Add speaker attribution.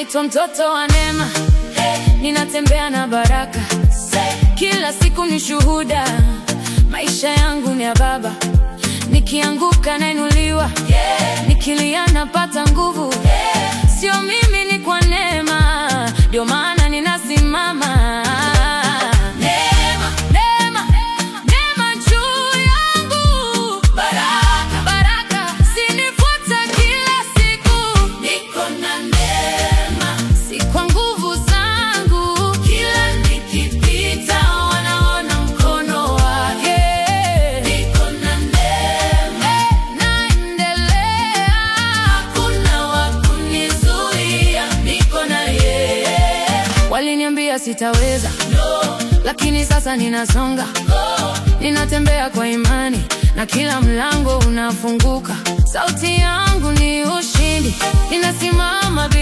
Speaker 1: naitwa mtoto wa neema, ninatembea na baraka. Kila siku ni shuhuda, maisha yangu ni ya Baba. Nikianguka nainuliwa, nikilia napata nguvu. Sio mimi, ni kwa neema, ndio maana ninasimama. Neema, neema, neema juu yangu, baraka, baraka zinifuata kila siku. Niko na neema, si kwa nguvu zangu. Kila nikipita wanaona mkono wake. Niko na neema, naendelea, hakuna wa kunizuia. Niko na yeye. Waliniambia sitaweza lakini sasa ninasonga, ninatembea kwa imani na kila mlango unafunguka. Sauti yangu ni ushindi, ninasimama